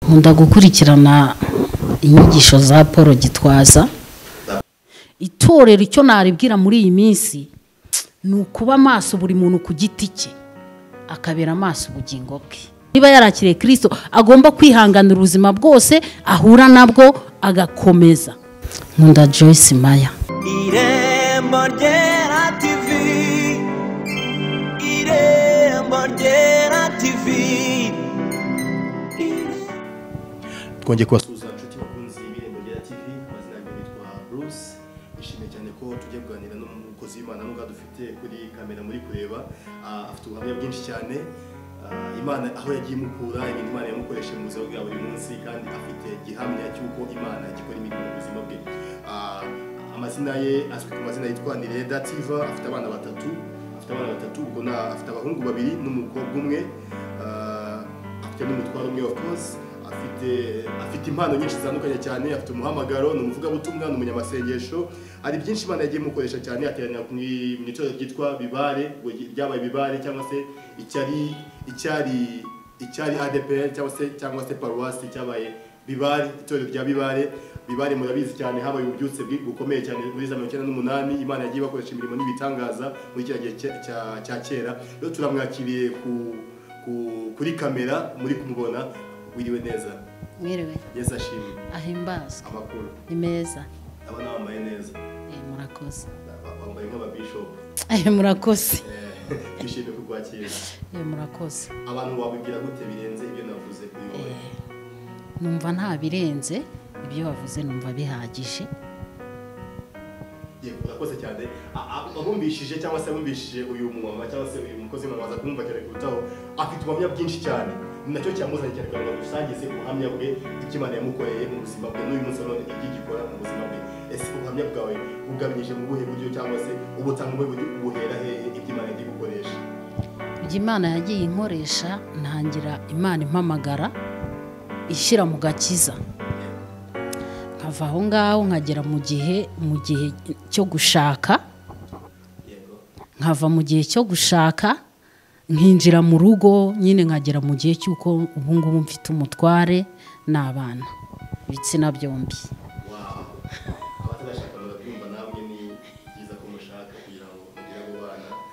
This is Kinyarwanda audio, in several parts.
nkunda gukurikirana inyigisho za paul gitwaza itorero icyo naribwira muri iyi minsi ni ukuba amaso buri muntu ku giti cye akabera amaso ubugingo bwe niba yarakiriye kirisito agomba kwihanganira ubuzima bwose ahura nabwo agakomeza nkunda joyce maya irembo ryera tivi irembo ryera tivi twongeye kubasuhuza inshuti bakunzi y'ibirembo rya tv amazina yanjye yitwa bruce nishimiye cyane ko tujya kuganira n'umukozi w'imana n'ubwo dufite kuri kamera muri kureba Ah, afite ubuhamya bwinshi cyane Ah, imana aho yagiye imukura ibintu imana yamukoresheje mu buzima bwa buri munsi kandi afite gihamya cy'uko imana ikora imirimo mu buzima bwe Ah, amazina ye azwi ku mazina yitwa nireda tiva afite abana batatu afite abana batatu ubwo na- afite abahungu babiri n'umukobwa umwe Ah, afite n'umutwaro umwe wa kose afite afite impano nyinshi zitandukanye cyane afite umuhamagaro ni umuvugabutumwa ni umunyamasengesho hari byinshi imana yagiye imukoresha cyane ateranira ku mu itorero ryitwa bibare ngo ry- ryabaye bibare cyangwa se icyari icyari icyari adepr cyangwa se cyangwa se paruwasi cyabaye bibare itorero rya bibare bibare murabizi cyane habaye ububyutse bwi- bukomeye cyane muri za mirongo icyenda n'umunani imana yagiye ibakoresha imirimo n'ibitangaza muri kiriya gihe cya- cya- cya kera rero turamwakiriye ku ku- kuri kamera muri kumubona wiriwe neza mwiriwe yesu ashimwe ahimbazwe amakuru ni meza abana bambaye neza Eh, murakoze Ba- bambaye nk'ababishopu Eh, murakoze Eh, twishimiye kukwakira Eh, murakoze abantu wabibwira gute birenze ibyo navuze kuri wowe numva nta birenze ibyo bavuze numva bihagije Ye, urakoze cyane A- a- abumvishije cyangwa se abumvishije uyu mumama cyangwa se uyu mukozi w'imana waza kumva cyane kurutaho afite ubuhamya bwinshi cyane Ni nacyo cyamuzanye cyane kugira ngo dusangize ubuhamya bwe ibyo imana yamukoreye mu buzima bwe n'uyu munsi wa none ibyo igikora mu buzima bwe ese ubuhamya bwawe bugabanyije mu buhe buryo cyangwa se ubutanga ubuhe buryo ubuhera hehe ibyo imana yagiye gukoresha ibyo imana yagiye inkoresha ntangira imana impamagara ishyira mu gakiza nkava aho ngaho nkagera mu gihe mu gihe cyo gushaka yego nkava mu gihe cyo gushaka nkinjira mu rugo nyine nkagera mu gihe cy'uko ubu ngubu mfite umutware n'abana ibitsina byombi wawu abatarashaka barabyumva namwe ni byiza ko mushaka kugira ngo mugire abo bana ah,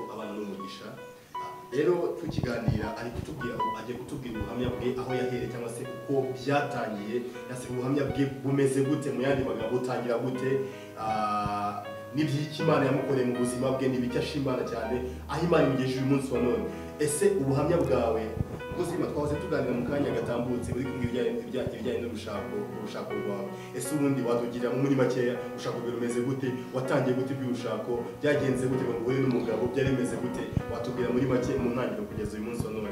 kuko abana ni umugisha Ah, rero tukiganira ari kutubwira ngo agiye kutubwira ubuhamya bwe aho yahereye cyangwa se uko byatangiye yase ubuhamya bwe bumeze gute mu yandi magambo butangira gute Ah, n'iby'iki imana yamukoreye mu buzima bwe n'ibiki ashimana cyane aho imana imugejeje uyu munsi wa none ese ubuhamya bwawe ubuzima twahoze tuganira mu kanya gatambutse uri kumwe ibijyanye ibijyanye- ibijyanye n'urushako urushako rwawe ese ubundi watugira muri makeya urushako rwawe rumeze gute watangiye gute iby'urushako byagenze gute ngo uhure n'umugabo byari bimeze gute watubwira muri make mu ntangiriro kugeza uyu munsi wa none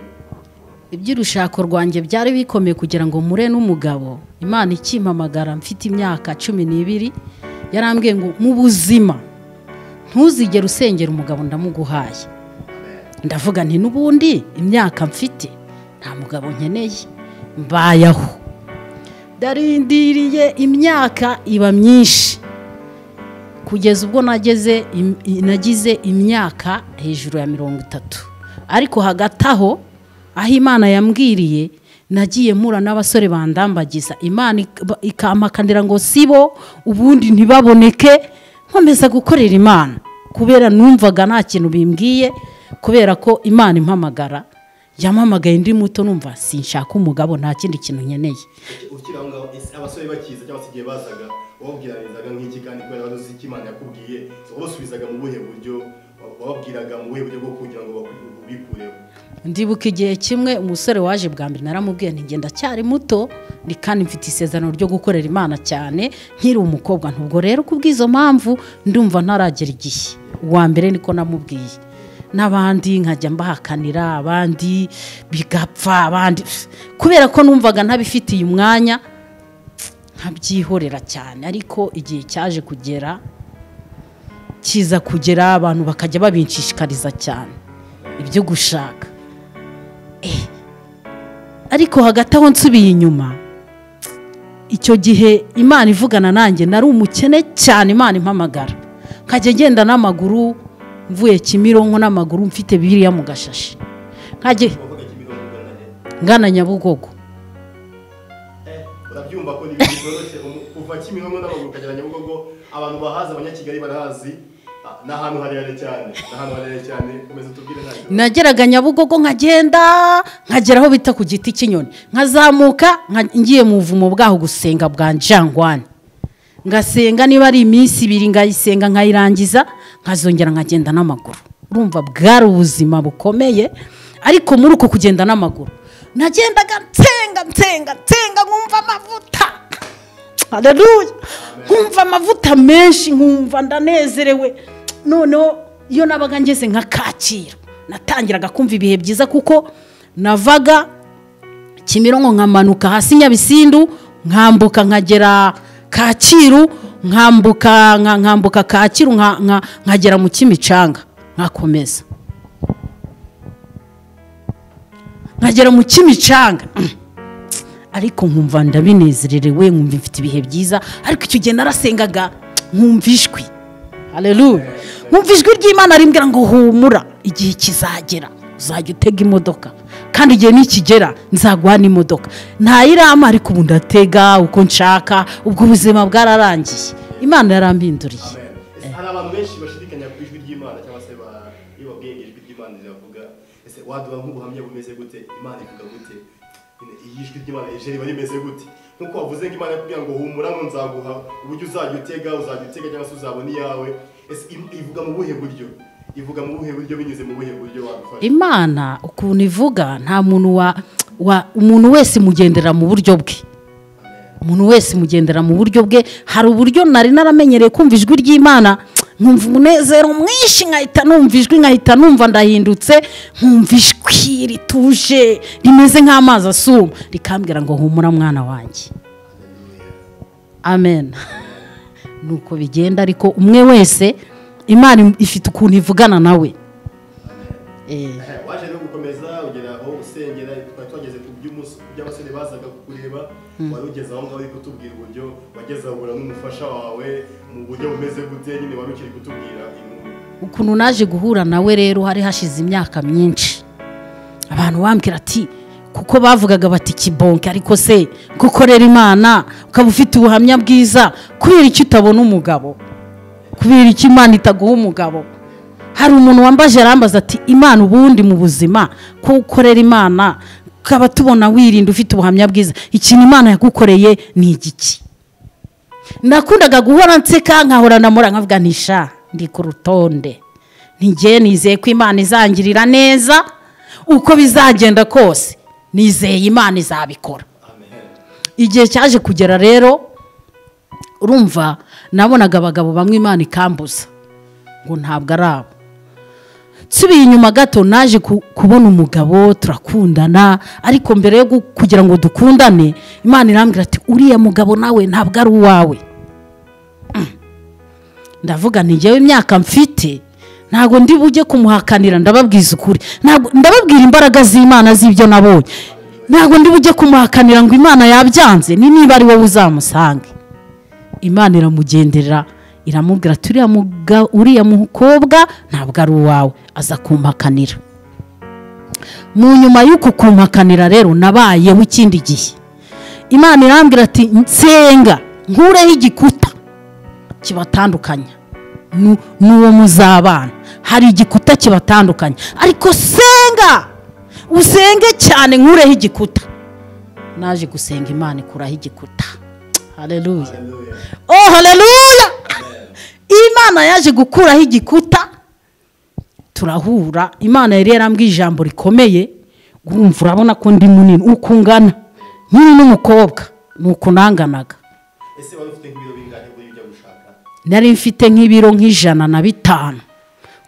iby'urushako rwanjye byari bikomeye kugira ngo mure n'umugabo imana ikimpamagara mfite imyaka cumi n'ibiri yarambwiye ngo mu buzima ntuzigere usengera umugabo ndamuguhaye Amen. ndavuga nti n'ubundi imyaka mfite nta mugabo nkeneye mbayeho darindiriye imyaka iba myinshi kugeza ubwo nageze im- i- nagize imyaka hejuru ya mirongo itatu ariko hagati aho aho imana yambwiriye nagiye mpura n'abasore bandambagiza imana ik- ba- ikampakandira ngo sibo ubundi ntibaboneke nkomeza gukorera imana kubera numvaga nta kintu bimbwiye kubera ko imana impamagara yampamagaye ndi muto numva sinshaka umugabo nta kindi kintu nkeneye ukiri aho ngaho ese abasore bakiza cyangwa se igihe bazaga wababwiranizaga nk'iki kandi kubera bazi iki imana yakubwiye wabasubizaga mu buhe buryo wababwiraga mu buhe buryo bwo kugira ngo babu- ubikureho ndibuka igihe kimwe umusore waje bwa mbere naramubwiye nti ngenda cyari muto ni kandi mfite isezerano ryo gukorera imana cyane nkiri umukobwa ntabwo rero kubw'izo mpamvu ndumva ntaragera igihe uwa mbere niko namubwiye n'abandi nkajya mbahakanira abandi bigapfa abandi kubera ko numvaga ntabifitiye umwanya nkabyihorera cyane ariko igihe cyaje kugera kiza kugera abantu bakajya babinshishikariza cyane ibyo gushaka ariko hagati aho nsubiye inyuma icyo gihe imana ivugana nanjye nari umukene cyane imana impamagara nkajya ngenda n'amaguru mvuye kimironko n'amaguru mfite biriya mu gashashi nkajya wavuga kimironko ugana he ngana nyabugogo urabyumva ko ni ibintu byoroshye umu- kuva kimironko n'amaguru ukagera nyabugogo abantu bahazi abanyakigali barahazi ah, ni ahantu harehare cyane ni ahantu harehare cyane komeza utubwire ntabwo nageraga nyabugogo nkagenda nkagera aho bita ku giti cy'inyoni nkazamuka nka- ngiye mu buvumo bwaho gusenga bwa njangwani ngasenga niba ari iminsi ibiri ngayisenga nkayirangiza nkazongera nkagenda n'amaguru urumva bwari ubuzima bukomeye ariko muri uko kugenda n'amaguru nagendaga nsenga nsenga nsenga nkumva amavuta hareruya nkumva amavuta menshi nkumva ndanezerewe noneho iyo nabaga ngeze nka kacyiru natangiraga kumva ibihe byiza kuko navaga kimironko nkamanuka hasi nyabisindu nkambuka nkagera kacyiru nkambuka nka- nkambuka kacyiru nka- nka- nkagera mu kimicanga nkakomeza nkagera mu kimicanga ariko nkumva ndabinezererewe nkumva mfite ibihe byiza ariko icyo gihe narasengaga nkumva ijwi hareruya nkumva ijwi ry'imana rimbwira ngo humura igihe kizagera uzajya utega imodoka kandi igihe nikigera nzaguha n'imodoka ntayirama ariko ubu ndatega uko nshaka ubwo ubuzima bwararangiye imana yarambinduriye Amen. Ese hari abantu benshi bashidikanya ku ijwi ry'imana cyangwa se ba- iyo babwiye ngo ijwi ry'imana riravuga ese waduha nk'ubuhamya bumeze gute imana ivuga gute Nyine, iyi ijwi ry'imana rije riba rimeze gute nk'uko wavuze ngo imana yakubwira ngo humura ngo nzaguha uburyo uzajya utega uzajya utega cyangwa se uzabona iyawe ese im- ivuga mu buhe buryo ivuga mu buhe buryo binyuze mu buhe buryo wabifasha imana ukuntu ivuga nta muntu wa wa- umuntu wese imugendera mu buryo bwe umuntu wese imugendera mu buryo bwe hari uburyo nari naramenyereye kumva ijwi ry'imana nkumva umunezero mwinshi nkahita numva ijwi nkahita numva ndahindutse nkumva ijwi rituje rimeze nk'amazi asuma rikambwira ngo humura mwana wanjye amen nuko bigenda ariko umwe wese imana ifite ukuntu ivugana nawe Eh. Eh, waje rero gukomeza ugera aho usengera twari twageze ku by'umunsi ku by'abasore bazaga kukureba wari ugeze aho ngaho uri kutubwira uburyo wageze aho ubura n'umufasha wawe mu buryo bumeze gute nyine wari ukiri kutubwira inkuru ukuntu naje guhura nawe rero hari hashize imyaka myinshi abantu bambwira ati kuko bavugaga bati kibonke ariko se ko ukorera imana ukaba ufite ubuhamya bwiza kubera iki utabona umugabo kubera iki imana itaguha umugabo hari umuntu wambaje arambaza ati imana ubundi mu buzima ko ukorera imana ukaba tubona wirinda ufite ubuhamya bwiza ikintu imana yagukoreye ni igiki nakundaga guhora nseka nkahora namura nkavuga ntisha ndi ku rutonde ntigeye nizeye ko imana izangirira neza uko bizagenda kose nizeye imana izabikora amen igihe cyaje kugera rero urumva nabonaga abagabo bamwe imana ikambuza ngo ntabwo ari abo nsubiye inyuma gato naje ku- kubona umugabo turakundana ariko mbere yo gu- kugira ngo dukundane imana irambwira ati uriya mugabo nawe ntabwo ari uwawe Mm. ndavuga nti njyewe imyaka mfite ntabwo ndi bujye kumuhakanira ndababwiza ukuri Ntabwo- ndababwira imbaraga z'imana z'ibyo nabonye ntabwo ndi bujye kumuhakanira ngo imana yabyanze ni niba ari wowe uzamusange imana iramugendera iramubwira ati "Uriya muga- uriya mukobwa ntabwo ari uwawe aza kumpakanira mu nyuma y'uku kumpakanira rero nabayeho ikindi gihe imana irambwira ati nsenga nkureho igikuta kibatandukanya nu- n'uwo muzabana hari igikuta kibatandukanya ariko senga usenge cyane nkureho igikuta naje gusenga imana ikuraho igikuta hareruya Hallelujah. oh haleluya imana yaje gukuraho igikuta turahura imana yari yarambwiye ijambo rikomeye urumva urabona ko ndi munini uko ungana nkiri n'umukobwa ni uko nanganaga ese wari ufite nk'ibiro bingahe buri ujya gushaka nari mfite nk'ibiro nk'ijana na bitanu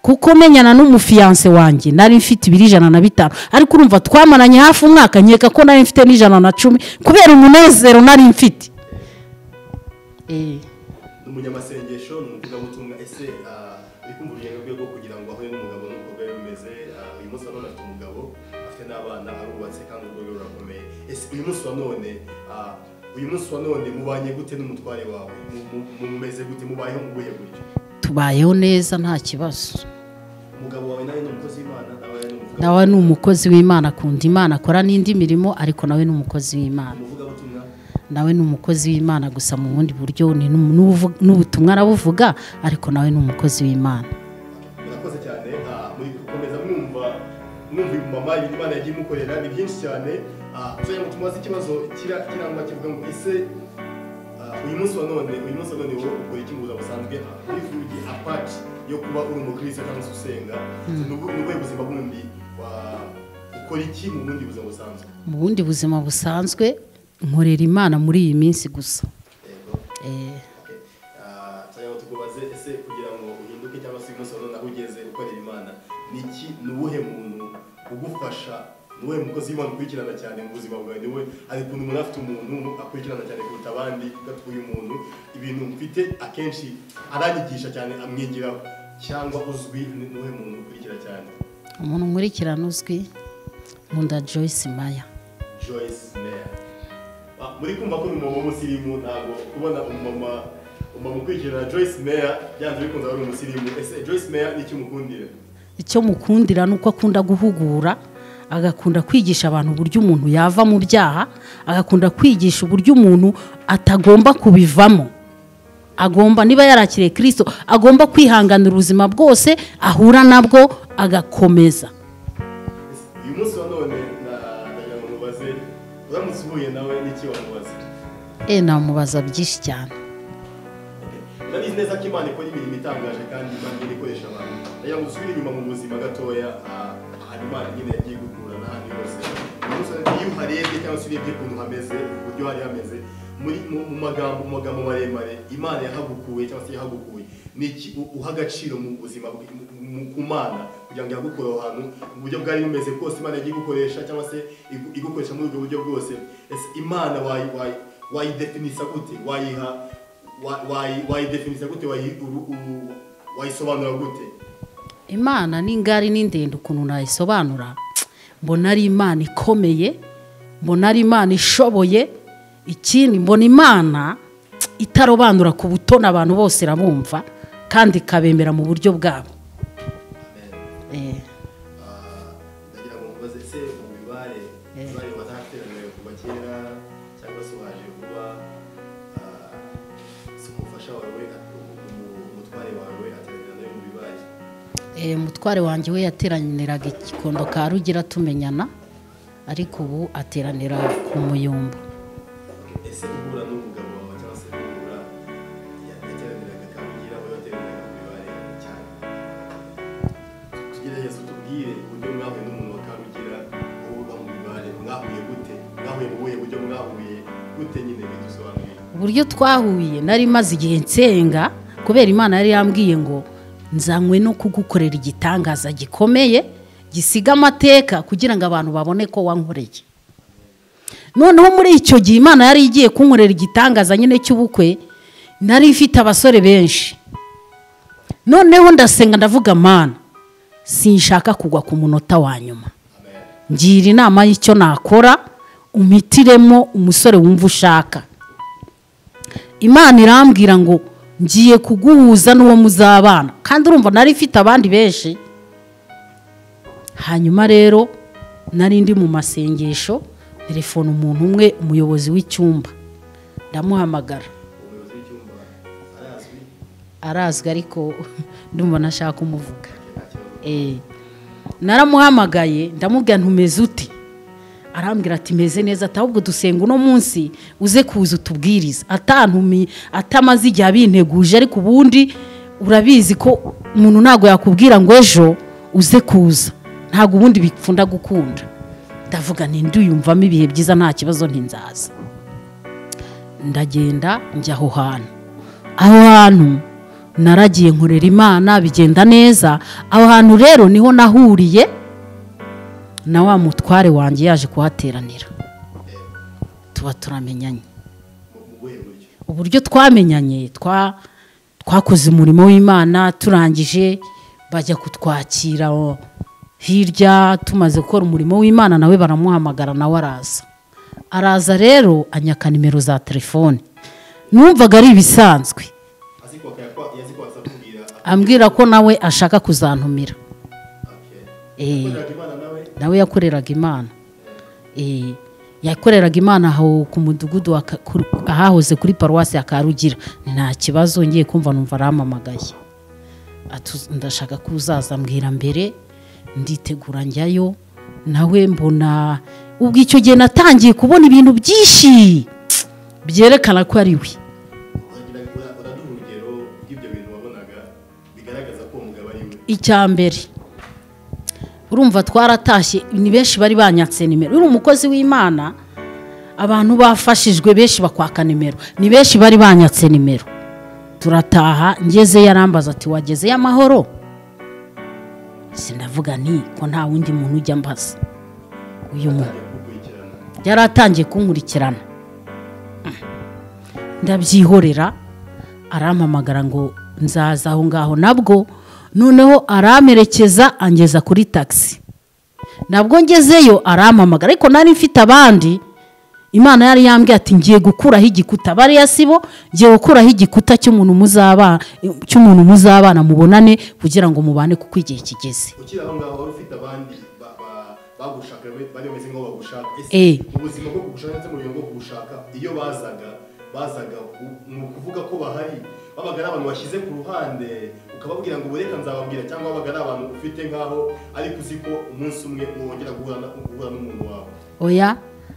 kuko menyana n'umufiyanse wanjye nari mfite ibiro ijana na bitanu ariko urumva twamaranye hafi umwaka nkeka ko nari mfite n'ijana na cumi kubera umunezero nari mfite Eh. ni umunyamasengesho ni umuvugabutumwa ese ah, uri kumva urugendo rwe rwo kugira ngo ahure n'umugabo n'uko rwari rumeze ah, uyu munsi wa none afite umugabo afite n'abana arubatse kandi urwo rwe rurakomeye ese uyu munsi wa none ah, uyu munsi wa none mubanye gute n'umutware wawe Mu- mu- mu- mumeze gute mubayeho mu buhe buryo tubayeho neza nta kibazo umugabo wawe nawe ni umukozi w'imana nawe ni umuvugabutumwa nawe ni umukozi w'imana akunda imana akora n'indi mirimo ariko nawe ni umukozi w'imana umuvugabutumwa nawe ni umukozi w'imana gusa mu bundi buryo ni n'umu- n'ubuvu- n'ubutumwa arabuvuga ariko nawe ni umukozi w'imana murakoze cyane ah, muri gukomeza mwumva mwumva ibimama ibintu imana yagiye imukorera ni byinshi cyane tuzajya ngo tumubaze ikibazo kira kirangwa kivuga ngo ese ah, uyu munsi wa none uyu munsi wa none wowe ukora iki mu buzima busanzwe wivuye apati yo kuba uri umukristo cyangwa se usenga ni ubu- ni ubuhe buzima bundi wa- ukora iki mu bundi buzima busanzwe mu bundi buzima busanzwe nkorera imana muri iyi minsi gusa Yego. Eh, tujya ngo tukubaze ese kugira ngo uhinduke cyangwa se umunsi wa none aho ugeze ukorera imana ni iki ni uwuhe muntu ugufasha ni uwuhe mukozi w'imana ukurikirana cyane mu buzima bwawe ni we hari ukuntu umuntu afite umuntu akurikirana cyane kuruta abandi gatuye umuntu ibintu mfite akenshi aranyigisha cyane amwigiraho cyangwa uzwi ni uwuhe muntu ukurikira cyane umuntu nkurikirana uzwi nkunda joyce maya Joyce Meyer Ah, muri kumva ko ni umumama w'umusirimu ntabwo kubona umumama umumama ukurikirana Joyce Meyer byanze bikunze ari umusirimu ese Joyce Meyer ni iki mukundira icyo mukundira ni uko akunda guhugura agakunda kwigisha abantu uburyo umuntu yava mu byaha agakunda kwigisha uburyo umuntu atagomba kubivamo agomba niba yarakiriye kirisito agomba kwihanganira ubuzima bwose ahura nabwo agakomeza Ese uyu munsi wa none na- ndagira ngo mubaze uramutse uhuye nawe n'iki wamubaza e namubaza byinshi cyane urabizi neza ko imana ikora imirimo itangaje kandi imana igenda ikoresha abantu ndagira ngo dusubire inyuma mu buzima gatoya ah, hari imana nyine yagiye gukura n'ahandi hose Gusa iyo uharebye cyangwa se urebye ukuntu hameze uburyo hari hameze muri mu mu magambo mu magambo maremare imana yahagukuye cyangwa se yahagukuye ni iki u- uha agaciro mu buzima bwe- mu- mu- ku mana kugira ngo yagukure aho hantu mu buryo bwari bumeze bwose imana yagiye igukoresha cyangwa se igu- igukoresha muri ubwo buryo bwose ese imana wayi- wayi- wayidefinisa gute wayiha wa- wayi- wayidefinisa gute wayi- uru- uru- wayisobanura gute imana ni ngari ni ndende ukuntu nayisobanura mbona ari imana ikomeye mbona ari imana ishoboye ikindi mbona imana itarobanura ku butoni abantu bose irabumva kandi ikabemera mu buryo bwabo Eh, Ah, ndagira ngo mubaze se ubibare Eh. bari batateraniye kuva kera cyangwa se waje kuba ah, se umufasha wawe at- umu- umutware wawe ateranira nawe mu bibare eh, mutware wanjye we yateraniraga ikikondo ka rugira tumenyana ariko ubu ateranira ku muyumba ese guhura n'umugabo wawe cyangwa se guhura ya- yateraniraga kabugira we wateraniraga mu bibare cyane tugerageze utubwire uburyo mwahuye n'umuntu wa kabugira wowe uba mu bibare mwahuye gute mwahuye mu buhe buryo mwahuye gute nyine bidusobanurire uburyo twahuye nari maze igihe nsenga kubera imana yari yambwiye ngo nzanywe no kugukorera igitangaza gikomeye gisiga amateka kugira ngo abantu babone ko wankoreye noneho muri icyo gihe imana yari igiye kunkorera igitangaza nyine cy'ubukwe nari ifite abasore benshi noneho ndasenga ndavuga mana sinshaka kugwa ku munota wa nyuma ngira inama y'icyo nakora umitiremo umusore wumva ushaka imana irambwira ngo ngiye kuguhuza n'uwo muzabana kandi urumva nari ifite abandi benshi hanyuma rero nari ndi mu masengesho telefone umuntu umwe umuyobozi w'icyumba ndamuhamagara umuyobozi w'icyumba arazwi arazwi ariko ndumva ntashaka kumuvuga nta kibazo Eh, naramuhamagaye ndamubwira ntumeze uti arambwira ati meze neza ati ahubwo dusenga uno munsi uze kuza utubwiriza atantumi atamaze igihe abinteguje ariko ubundi urabizi ko umuntu ntabwo yakubwira ngo ejo uze kuza ntabwo ubundi bikunda gukunda ndavuga ni nduyumvamo ibihe byiza nta kibazo ntinzaza ndagenda njya aho hantu aho hantu naragiye nkorera imana bigenda neza aho hantu rero niho nahuriye na wa mutware wanjye yaje kuhateranira tuba turamenyanye mu- mu buhe buryo uburyo twamenyanye twa twakoze umurimo w'imana turangije bajya kutwakira o, hirya tumaze gukora umurimo w'imana nawe baramuhamagara nawe araza araza rero anyaka nimero za telefone numvaga ari ibisanzwe azi ko akayakwa- yazi ko azakubwira ambwira ko nawe ashaka kuzantumira Eh. okay Yakoreraga imana nawe nawe yakoreraga imana Eh, yakoreraga imana aho ku mudugudu wa Ka- ku- ahahoze kuri paruwasi ya karugira nta kibazo ngiye kumva numva arampamagaye Ati, ndashaka ko uzaza mbwira mbere nditegura njyayo nawe mbona ubwo icyo gihe natangiye kubona ibintu byinshi byerekana ko ari we Uragira- ura- uraduha urugero rw'ibyo bintu wabonaga bigaragaza ko uwo mugabo ari we icya mbere urumva twaratashye ni benshi bari banyatse nimero uri umukozi w'imana abantu bafashijwe benshi bakwaka nimero ni benshi bari banyatse nimero turataha ngezeyo arambaza ati wagezeyo amahoro sinavuga nti ko nta wundi muntu ujya mbaza uyu muntu Ajya kukurikirana yari atangiye kunkurikirana ndabyihorera arampamagara ngo nzaza aho ngaho nabwo noneho aramperekeza angeza kuri tagisi nabwo ngezeyo arampamagara ariko nari mfite abandi imana yari yambwiye ati ngiye gukuraho igikuta bariya sibo ngiye gukuraho igikuta cy'umuntu muzabana cy'umuntu muzabana mubonane kugira ngo mubane kuko igihe kigeze ukiri aho ngaho wari ufite abandi ba- ba- bagushaka bari bameze nk'aho bagushaka Eh. ese ubuzima bwo kugushaka ndetse n'uburyo bwo kugushaka iyo bazaga bazaga u- ni ukuvuga ko bahari babaga ari abantu washyize ku ruhande ukababwira ngo ubureka nzababwira cyangwa babaga ari abantu ufite nk'aho ariko uzi ko umunsi umwe wongera guhura na- guhura n'umuntu wawe oya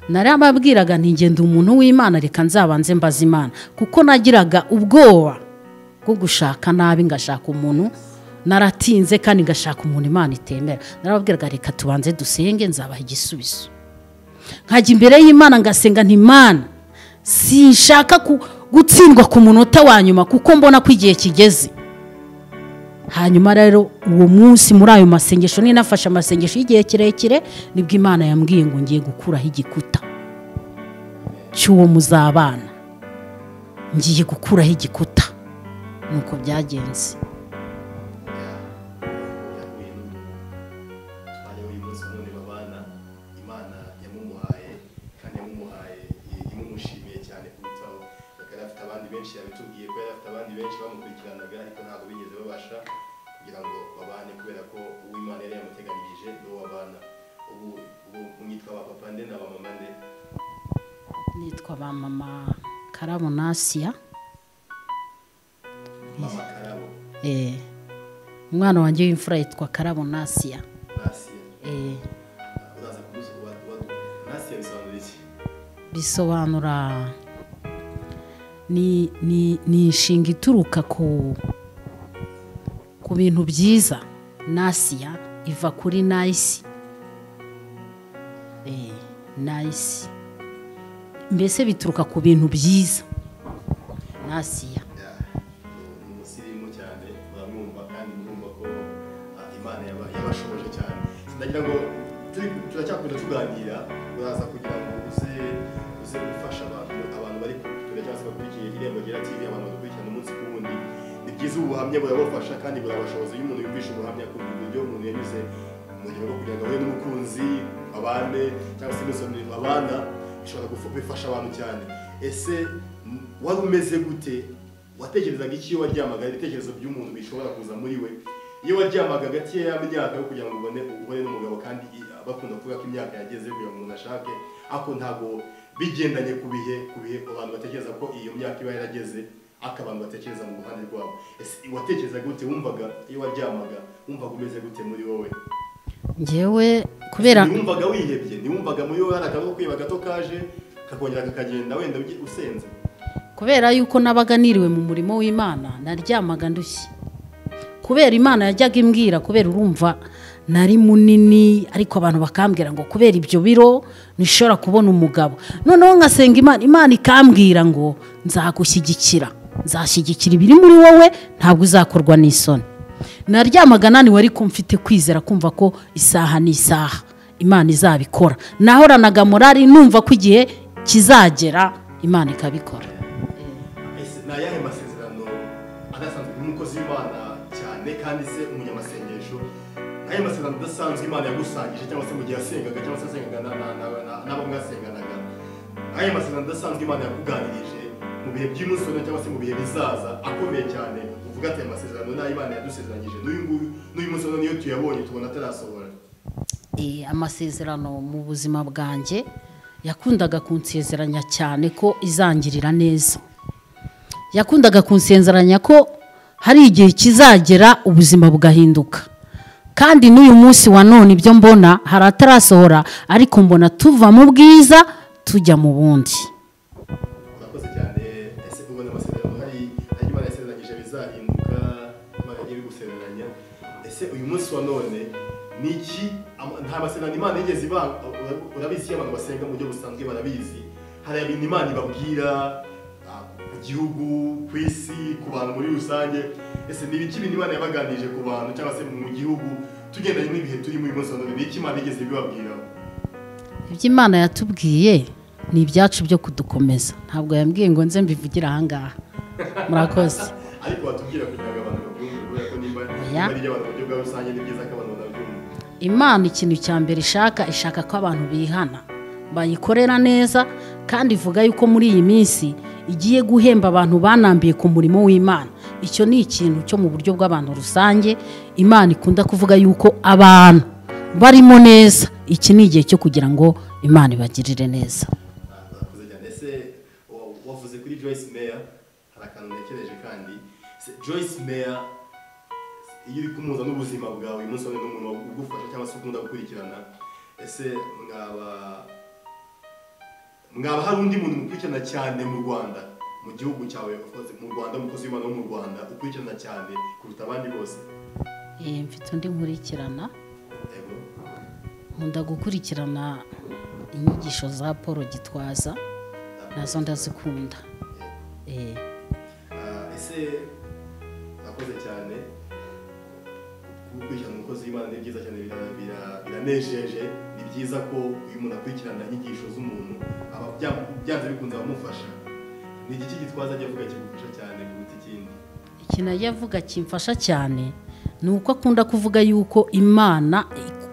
narababwiraga ntigende umuntu w'imana reka nzabanze mbaze imana kuko nagiraga ubwoba bwo gushaka nabi ngashaka umuntu naratinze kandi ngashaka umuntu imana itemera narababwiraga reka tubanze dusenge nzabaha igisubizo nkajya imbere y'imana ngasenga ntimana sinshaka ku- gutsindwa ku munota wa nyuma kuko mbona ko igihe kigeze hanyuma rero uwo munsi muri ayo masengesho ninafashe amasengesho y'igihe kirekire nibwo imana yambwiye ngo ngiye gukuraho igikuta cy'uwo muzabana ngiye gukuraho igikuta nuko byagenze ya bintu twari uyu munsi none babana imana yamumuhaye kandi yamumuhaye i- imumushimiye cyane kurutaho akaba afite abandi benshi yabitubwiye ko yari afite abandi benshi bamukurikiranaga ariko ntabwo bigeze babasha kugira ngo babane kubera ko uw'imana yari yamuteganyirije n'uwo babana ubu ubu mwitwa ba papa nde na ba mama nde nitwa ba mama karabo nasiya mama karabo Eh, umwana wanjye w'imfura yitwa karabo nasiya nasiya Eh, uraza kudusuba nasiya bisobanura iki bisobanura ni ni ni inshinga ituruka ku ku bintu byiza nasiya iva kuri nayisi Eh, nayisi mbese bituruka ku bintu byiza nasiya ni umusirimu cyane muramwumva kandi murumva ko ah, imana yaba- yabashoboje cyane sinagira ngo turi turacyakunda tuganira uraza kugira ngo uze uze gufasha abantu abantu bari kure cyangwa se bakurikiye irembo ryera tv abantu badukurikirana umunsi ku wundi ni byiza ubu buhamya burabafasha kandi burabashoboza iyo umuntu yumvisha ubuhamya ku buryo umuntu yanyuze mu rugero rwo kugira ngo ahure n'umukunzi abane cyangwa se n'isomero abana bishobora gufa- bifasha abantu cyane ese m- wari umeze gute watekerezaga iki iyo waryamaga ibitekerezo by'umuntu bishobora kuza muri we iyo waryamaga hagati ya myaka yo kugira ngo ubone ubone n'umugabo kandi i- bakunda kuvuga ko imyaka yageze kugira ngo umuntu ashake ariko ntabwo bigendanye ku bihe ku bihe abantu batekereza ko iyo myaka iba yarageze ariko abantu batekereza mu ruhande rwabo ese watekerezaga gute wumvaga iyo waryamaga wumvaga umeze gute muri wowe ngewe kubera ntiwumvaga wihebye ntiwumvaga muri wowe hari akantu ko kwiheba gato kaje kakongera kakagenda wenda ugi- usenze kubera yuko nabaga niriwe mu murimo w'imana naryamaga ndushye kubera imana yajyaga imbwira kubera urumva nari munini ariko abantu bakambwira ngo kubera ibyo biro ntishobora kubona umugabo noneho nkasenga imana imana ikambwira ngo nzagushyigikira nzashyigikira ibiri muri wowe ntabwo uzakorwa n'isoni naryamaga naniwe ariko mfite kwizera kumva ko isaha n'isaha imana izabikora nahoranaga morari numva ko igihe kizagera imana ikabikora ese ni ayahe masezerano adasanzwe nk'umukozi w'imana cyane kandi se umunyamasengesho ni ayahe masezerano adasanzwe imana yagusangije cyangwa se mu gihe yasengaga cyangwa se yasengaga na- na- na- na- n'abo mwasenganaga ni ayahe masezerano adasanzwe imana yakuganirije mu bihe by'umunsi wa none cyangwa se mu bihe bizaza akomeye cyane uvuga ati aya masezerano ni ayo imana yadusezeranyije n'uyu nguyu n'uyu munsi wa none iyo tuyabonye tubona atarasohora Eh, amasezerano mu buzima bwanjye yakundaga kunsezeranya cyane ko izangirira neza yakundaga kunsezeranya ko hari igihe kizagera ubuzima bugahinduka kandi n'uyu munsi wa none ibyo mbona hari atarasohora ariko mbona tuva mu bwiza tujya mu bundi urakoze cyane ese ubwo ni amasezerano hari ajya imana yasezeranyije bizahinduka imana yagiye bigusezeranya ese uyu munsi wa none ni iki ama- nta masezerano imana yigeze ibanga ura- urabizi iyo abantu basenga mu buryo busanzwe barabizi hari ibintu imana ibabwira ah, ku gihugu ku isi ku bantu muri rusange ese ni ibiki ibintu imana yabaganirije ku bantu cyangwa se mu gihugu tugendanye n'ibihe turimo uyu munsi wa none ni iki imana yigeze ibibabwiraho ibyo imana yatubwiye ni ibyacu byo kudukomeza ntabwo yambwiye ngo nze mbivugire ahangaha murakoze ariko watubwira kugira ngo abantu babyumve kubera ko nimba Oya. nimba ari iby'abantu mu buryo bwa rusange ni byiza ko abantu banabyumva imana ikintu cya mbere ishaka ishaka ko abantu bihana bayikorera neza kandi ivuga yuko muri iyi minsi igiye guhemba abantu banambiye ku murimo w'imana icyo ni ikintu cyo mu buryo bw'abantu rusange imana ikunda kuvuga yuko abantu barimo neza iki ni igihe cyo kugira ngo imana ibagirire neza murakoze cyane ese wa- wavuze kuri joyce meyer hari akantu ntekereje kandi Se- joyce meyer iyo uri kumuza n'ubuzima bwawe uyu munsi wa none n'umuntu ugufasha cyangwa se ukunda gukurikirana ese mwaba mwaba hari undi muntu mukurikirana cyane mu rwanda mu gihugu cyawe of course, mu rwanda umukozi w'imana wo mu rwanda ukurikirana cyane kuruta abandi bose Eh, mfite undi nkurikirana Yego. nkunda gukurikirana inyigisho za paul gitwaza nazo ndazikunda Eh. Ah, ese urakoze cyane gukurikirana umukozi w'imana ni byiza cyane bira- bira- biranejeje ni byiza ko uyu muntu akurikirana inyigisho z'umuntu aba bya- byanze bikunze abamufasha ni igiki gitwaza ajya avuga kigufasha cyane kuruta ikindi ikintu ajya avuga kimfasha cyane ni uko akunda kuvuga yuko imana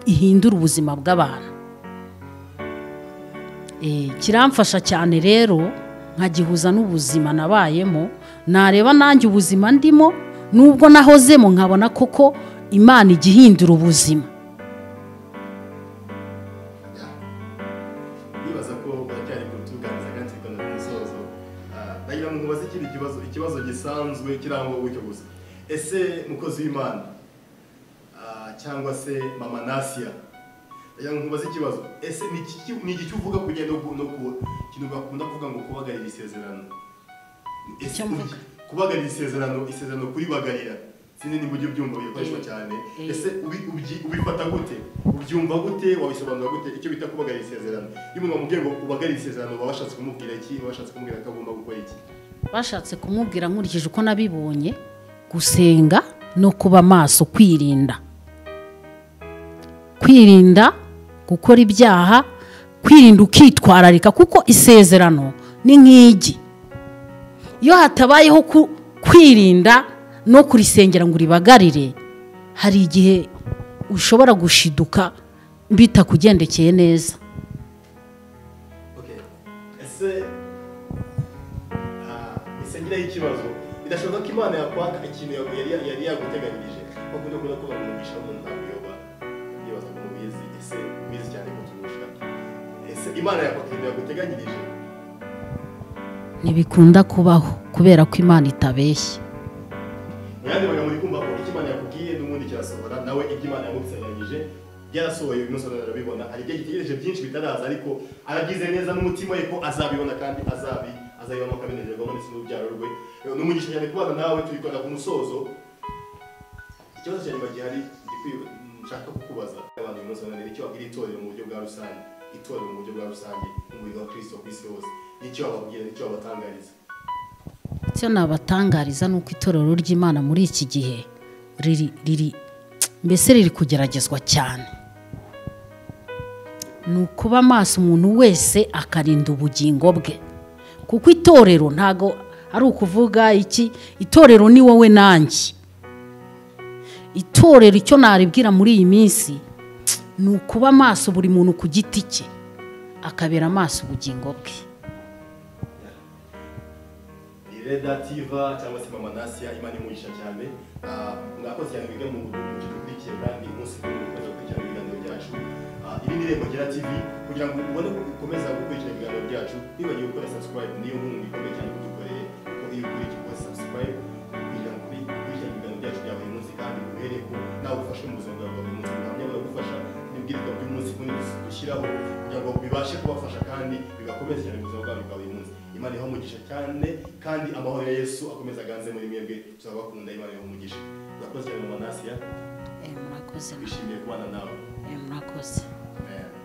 ihindura ubuzima bw'abantu Eh, kiramfasha cyane rero nkagihuza n'ubuzima nabayemo nareba nanjye ubuzima ndimo nubwo nahozemo nkabona koko imana ijya ihindura ubuzima nibaza ko baracyari kutuganiriza kandi tukabona ku musozo Ah, nagira ngo mubaze ikindi kibazo ikibazo gisanzwe kirangwa gutyo gusa ese mukozi w'imana ah, cyangwa se mama nasiya nagira ngo mubaze ikibazo ese ni iki- ni iki uvuga ku kugenda no ku ikintu bakunda kuvuga ngo kubagarira isezerano ese Icyo mvuga? kubagarira isezerano isezerano kuribagarira sinzi niba ujya ubyumva bikoreshwa Eh, cyane eh. ese ubi- ubyi- ubifata gute ubyumva gute wabisobanura gute icyo bita kubagarira isezerano iyo umuntu bamubwiye ngo ubagarire isezerano baba bashatse kumubwira iki baba bashatse kumubwira ko agomba gukora iki bashatse kumubwira nkurikije uko nabibonye gusenga no kuba maso kwirinda kwirinda gukora ibyaha kwirinda ukitwararika kuko isezerano ni nk'igi iyo hatabayeho ku- kwirinda no kurisengera ngo uribagarire hari igihe ushobora gushiduka bitakugendekeye neza okay. ese ah, ese ngira ikibazo bidashoboka ko imana yakwaka ikintu yari yari- yari yaguteganyirije bakunda kubona ko bamwumvisha umuntu ntabuyoba yibaza ko mubizi ese mubizi cyane kuturusha ese imana yakwaka ikintu yaguteganyirije ntibikunda kubaho kubera ko imana itabeshya mu yandi magambo uri kumva ko icyo imana yakubwiye n'ubundi kirasohora nawe ibyo imana yagusezeranyije byarasohoye uyu munsi arabibona hari igihe gitegereje byinshi bitaraza ariko aragize neza n'umutima we ko azabibona kandi azabi azabibamo akabinererwamo ndetse n'urubyaro rwe ni umugisha cyane kubana nawe tubikora ku musozo ikibazo cya nyuma gihari gikwiye nshaka kukubaza abantu uyu munsi wa none icyo wabwira itorero mu buryo bwa rusange itorero mu buryo bwa rusange umubiri wa kirisito ku isi hose nicyo wababwira nicyo wabatangariza icyo nabatangariza ni uko itorero ry'imana muri iki gihe riri riri mbese riri kugeragezwa cyane ni ukuba amaso umuntu wese akarinda ubugingo bwe kuko itorero ntago ari ukuvuga iki itorero ni wowe nanjye itorero icyo naribwira muri iyi minsi ni ukuba amaso buri muntu ku giti cye akabera amaso ubugingo bwe iredativa cyangwa se mama nasiya imana imuhisha cyane Ah, mwakoze cyane mwiga mu mu kintu dukurikiye kandi umunsi kuri uyu mukozi ukurikirana ibiganiro byacu Ah, Ah, iri ni irembo ryera tv kugira ngo ubone uko ukomeza gukurikira ibiganiro byacu wibagiwe gukora subscribe niyo nkunga ikomeye cyane kudukoreye kuko iyo ukurikije ukora subscribe kugira ngo ukuri- ukurikirane ibiganiro byacu bya buri munsi kandi uhereye ko nawe ufashe mu buzima bwawe bwa buri munsi ubuhamya buragufasha n'ibwirizwa by'umunsi kundi dushyiraho kugira ngo bibashe kubafasha kandi bigakomeza cyane ubuzima bwabo bwa buri munsi imana iha umugisha cyane kandi amahoro ya yesu akomeza aganze muri mwebwe tuzabakunda imana iha umugisha urakoze cyane mama nasiya Eh, murakoze twishimiye kubana nawe eh, murakoze amen